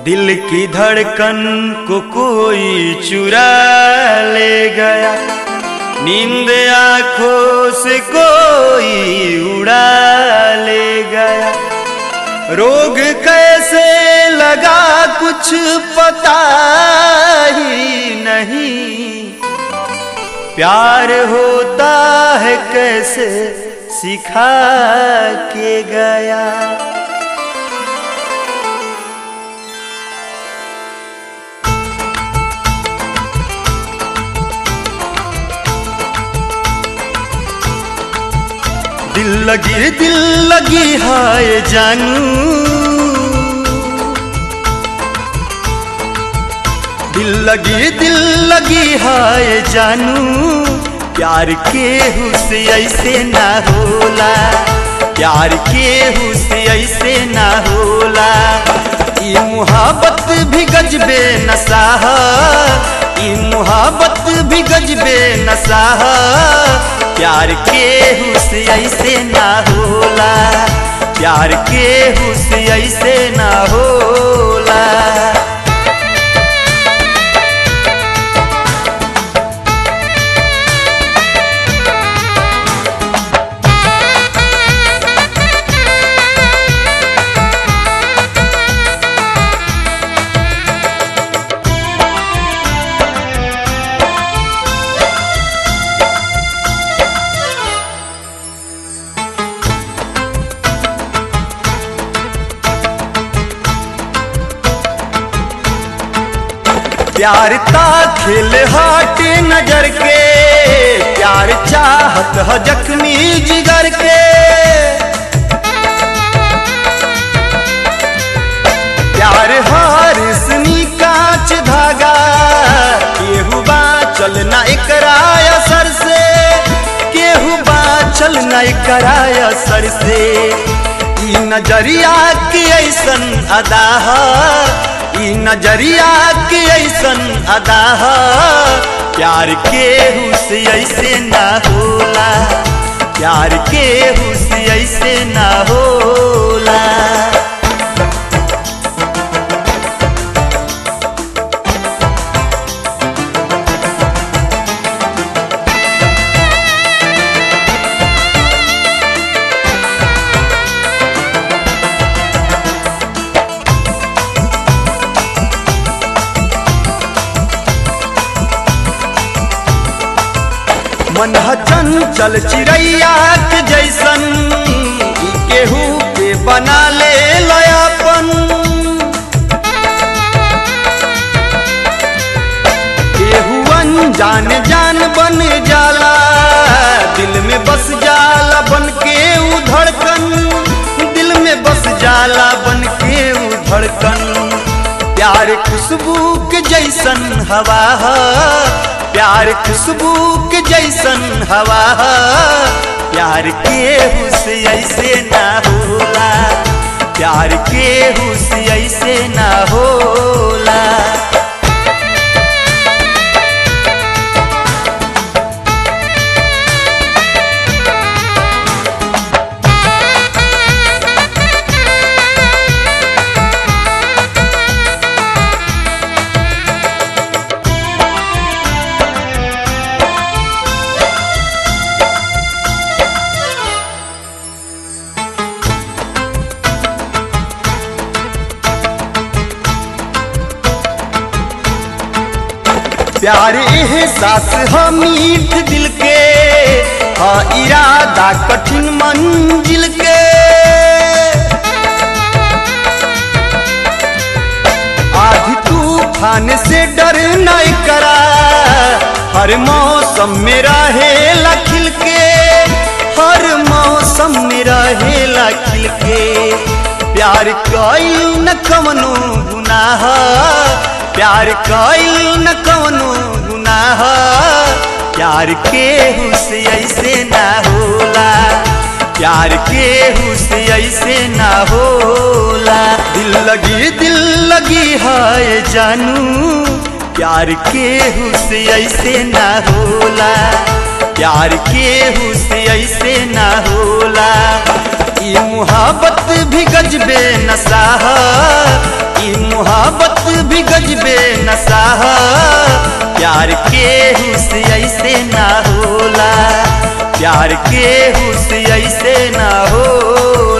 दिल की धड़कन को कोई चुरा ले गया नींद आंखों से कोई उड़ा ले गया रोग कैसे लगा कुछ पता ही नहीं प्यार होता है कैसे सिखा के गया दिल लगी दिल लगी हाय जानू दिल लगी दिल लगी हाय जानू प्यार के हुसे ऐसे ना होला प्यार के हुसे ऐसे ना होला ई मुहाबत भी गजबे नशा ई मुहाबत भी गजबे नशा प्यार के हुसे ऐसे ना होला प्यार के हुसे ऐसे ना होला प्यार ता खेल हाट नजर के प्यार चाहत ह जख्मी जिगर के प्यार हार सनी कांच धागा केहू बा चल ना एकरा असर से केहू बा चल ना एकरा असर से ई नजरिया के ऐसन अदा ई नजरिया के ऐसन अदा प्यार के हुस ऐसे ना होला प्यार के हुस ऐसे ना होला मन चंचल चिड़ैया के जैसन केहू के बना ले लयापन केहू अनजान जान बन जाला दिल में बस जाला बन के ऊ धड़कन दिल में बस जाला बन के ऊ धड़कन प्यार खुशबू के जैसन हवा प्यार खुशबू के जैसन हवा प्यार के हुस ऐसे ना होला प्यार के हुस ऐसे ना होला प्यार एहसास ह मीठ दिल के हा इरादा कठिन मंजिल के आधी तूफान से डर नहीं करा हर मौसम में रहेला खिल के हर मौसम में रहेला खिल के प्यार कईल न कवनो गुनाह प्यार कईल न कवनो गुनाह प्यार के हुस ऐसे ना होला प्यार के हुस ऐसे ना होला दिल लगी दिल लगी हाय जानू प्यार के हुस ऐसे ना होला प्यार के हुस ऐसे ना होला ई मुहाबत भी गजबे नसाह ई मुहाबत भी गजबे नसाह प्यार के हुस ऐसे ना होला प्यार के हुस ऐसे ना होला